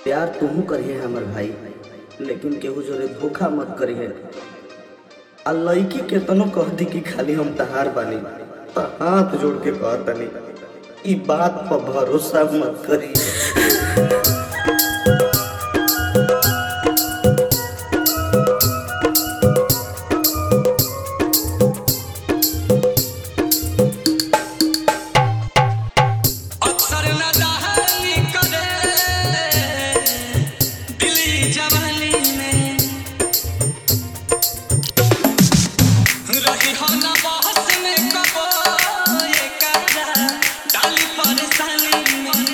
प्यार तुहू करिए हमर भाई लेकिन केहू जोरे धोखा मत करिए आ लड़की केतनो कह दी कि खाली हम तहार बानी त हाथ जोड़ के कहतनी ई बात पर भरोसा मत करिए अक्सर न दहली करे दिली जवानी में रही हो न बहस में कबो ये करा डाली परेशानी में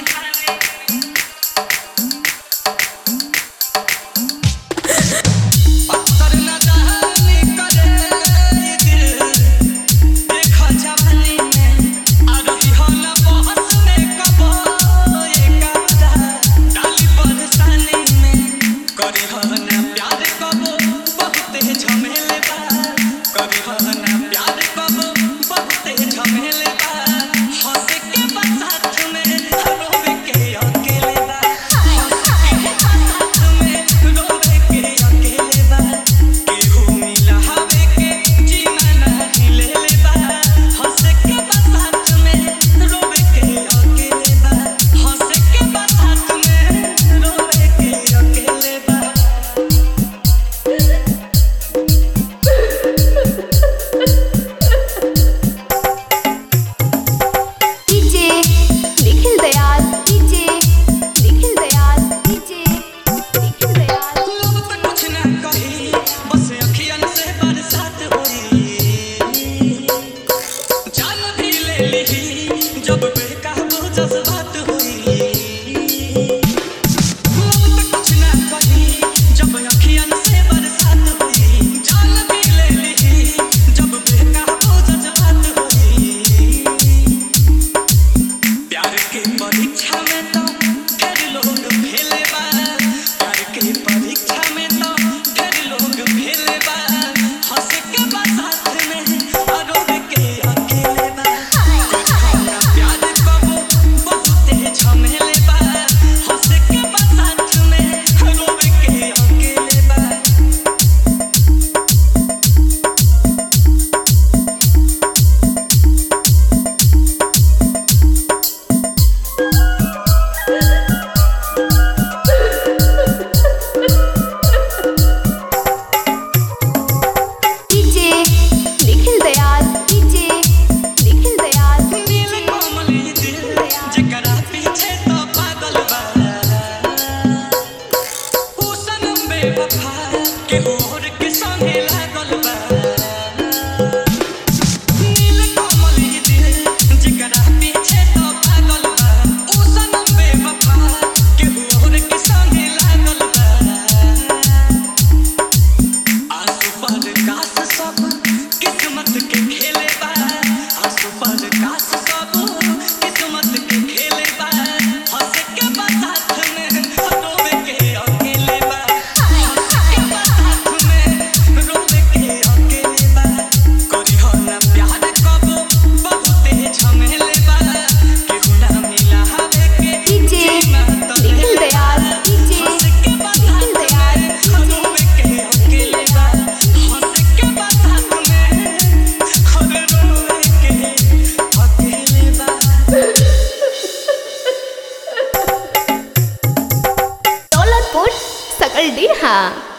अक्सर न दहली करे दिल देखा जवानी में आ रही हो न बहस में कबो ये करा डाली परेशानी में करी हो न प्यार कबो बहुते झमेले बा करी हो न प्यार कबो बहुते झमेले बा हंस के बस साथ में रोवे के अकेले बा हंस के बस साथ में रोवे के अकेले बा केहू मिला हवे के जीना नहीं ले ले बा हंस के बस साथ में रोवे के अकेले बा हंस के बस साथ में रोवे के अकेले बा DJ Nikhil Dayal DJ Nikhil Dayal DJ Nikhil Dayal लब पे कुछ ना कही बस अखियन से बरसात होई जान भी ले ली जब बेकाबू जज्बात होई लब पे कुछ ना कही जब अखियन से बरसात होई जान भी ले ली जब बेकाबू जज्बात होई प्यार के परीक्षा में तो ढेर लोग फेले बा प्यार के परीक्षा में तो ढेर लोग फेले बा हंस के बा साथ में और रोवे के अकेले बा कुछ होना प्यार कबो बहुते झमेले बा हंस के बा साथ में रोवे के अकेले बा डीजे निखिल दयाल डीजे निखिल दयाल नील कोमल ये दिल जेकरा पीछे तो पागल बा ऊ सनम बेवफा केहू और के संगे लागल बा नील कोमल ये दिल जेकरा पीछे तो पागल बा ऊ सनम बेवफा केहू और के संगे लागल बा आंसू पर कास सब किस्मत के खेले बा आंसू पर कास सब किस्मत के खेले बा हंस के बा साथ में रोवे के अकेले बा हंस के बा साथ में रोवे के अकेले बा करी हो ना प्यार कबो बहुते झमेले बा केहू ना मिला हवे के डीजे जीना तो निखिल दयाल डीजे हंस के बा निखिल साथ दयाल में रोवे के अकेले बा हंस के बा साथ में और रोवे के अकेले बा दौलतपुर सकल डीहा